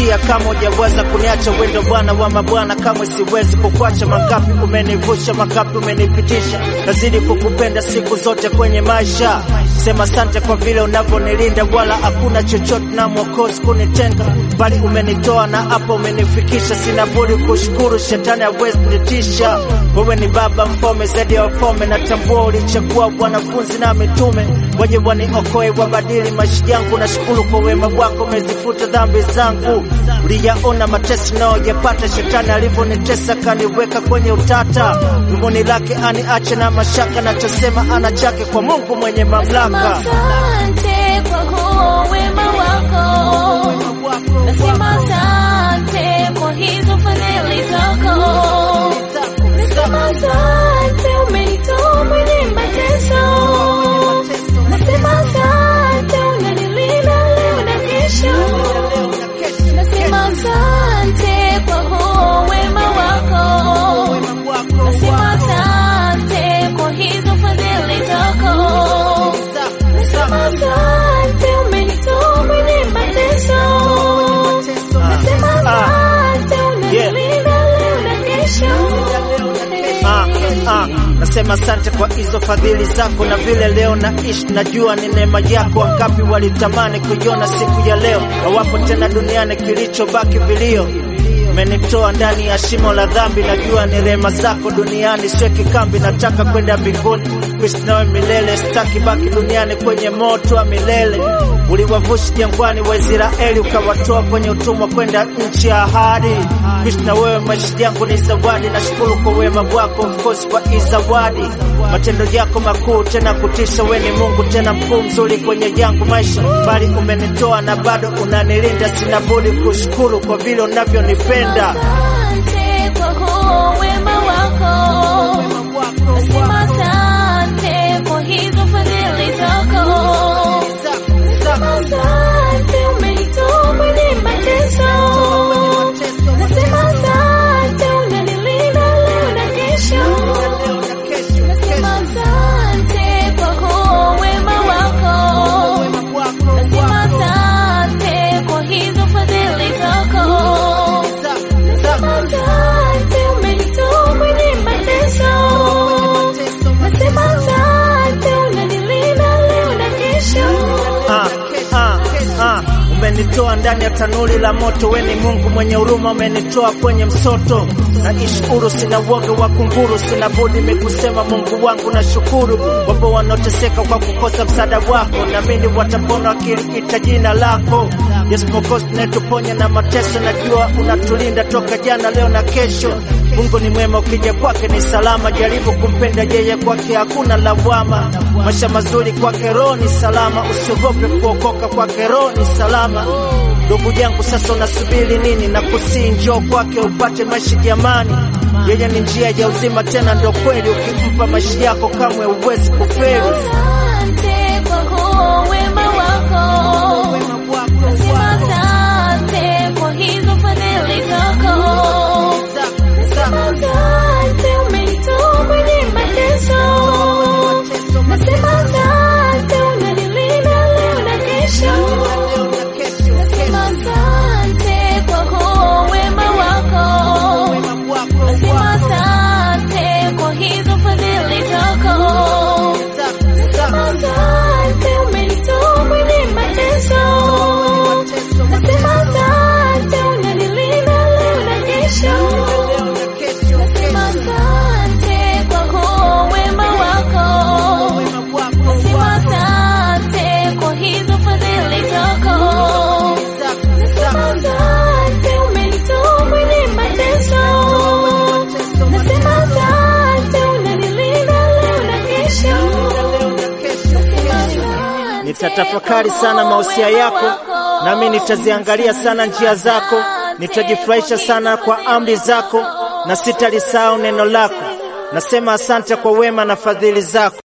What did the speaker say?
pia kama hujaweza kuniacha wendo bwana wa mabwana, kamwe siwezi kukuacha. Mangapi umenivusha, mangapi umenipitisha, nazidi kukupenda siku zote kwenye maisha. Sema asante kwa vile unavyonilinda, wala hakuna chochote na mwokozi kunitenga, bali umenitoa na hapo umenifikisha. Sina budi kushukuru, shetani hawezi kunitisha. Wewe ni Baba mfalme zaidi ya wafalme, natambua ulichagua wanafunzi na mitume waje waniokoe, wabadili maisha yangu. Nashukuru kwa wema wako, umezifuta dhambi zangu. Uliyaona mateso nayoyapata, shetani alivyonitesa kaniweka kwenye utata. Dhumuni lake aniache na mashaka, nachosema ana chake kwa Mungu mwenye mamlaka. Asante kwa huo wema wako, nasema asante kwa hizo fadhili zako, nasema asante umenitoa kwenye mateso, nasema asante unanilinda leo na kesho, nasema asante kwa huo wema wako, nasema asante kwa hizo fadhili zako. Nasema asante umenitoa kwenye mateso. Nasema asante unanilinda leo na kesho. Ah, ah, nasema asante kwa hizo fadhili zako na vile leo naishi, najua ni neema yako. Wangapi walitamani kuiona siku ya leo, hawapo tena duniani, kilichobaki vilio. Umenitoa ndani ya shimo la dhambi, najua ni rehema zako duniani. Siweki kambi, nataka kwenda mbinguni kuishi nawe milele, sitaki baki duniani kwenye moto wa milele. Uliwavusha jangwani Waisraeli, ukawatoa kwenye utumwa kwenda nchi ya ahadi. Kuishi na wewe maisha yangu ni zawadi, nashukuru kwa wema wako, of course kwa hii zawadi. Matendo yako makuu tena kutisha, we ni Mungu tena mkuu mzuri kwenye yangu maisha, bali umenitoa na bado unanilinda. Sina budi kushukuru kwa vile unavyonipenda. Asante kwa huo wema wako. Nasema asante kwa hizo fadhili zako. Nasema asante umenitoa kwenye mateso. Nasema asante unanilinda leo na kesho. Nasema asante kwa huo wema wako. Nasema asante kwa hizo fadhili zako. Nasema asante umenitoa kwenye mateso. Nasema asante unanilinda leo na kesho. Ah, ah, ah. Umenitoa ndani ya tanuri la moto, we ni Mungu mwenye huruma, umenitoa kwenye msoto. Naishi huru, sina woga wa kunguru, sina budi mikusema Mungu wangu na shukuru. Wapo wanaoteseka kwa kukosa msaada wako, naamini watapona wakiliita jina lako. Yesu Mwokozi, unayetuponya na mateso, najua unatulinda toka jana, leo na kesho. Mungu ni mwema, ukija kwake ni salama. Jaribu kumpenda yeye, kwake hakuna lawama. Maisha mazuri kwake, roho ni salama. Usiogope kuokoka kwake, roho ni salama. Ndugu yangu, sasa unasubiri nini? na kusii, njoo kwake upate maisha jamani. Yeye ni njia ya uzima, tena ndo kweli. Ukimpa maisha yako, kamwe huwezi kufeli. Asante kwa huo wema wako. Nasema asante kwa hizo fadhili zako. Nasema asante umenitoa kwenye mateso. Nasema asante unanilinda leo na kesho. Nasema asante kwa huo wema wako. Nasema asante kwa hizo fadhili zako. Nasema asante umenitoa kwenye mateso. Nasema asante unanilinda leo na kesho. Nasema asante kwa huo wema wako. Nasema asante kwa hizo fadhili zako. Nasema asante umenitoa kwenye mateso. Nasema asante unanilinda leo na kesho. Nasema asante Nitatafakari sana mausia yako, nami nitaziangalia sana njia zako. Nitajifurahisha sana kwa amri zako, na sitalisahau neno lako. Nasema asante kwa wema na fadhili zako.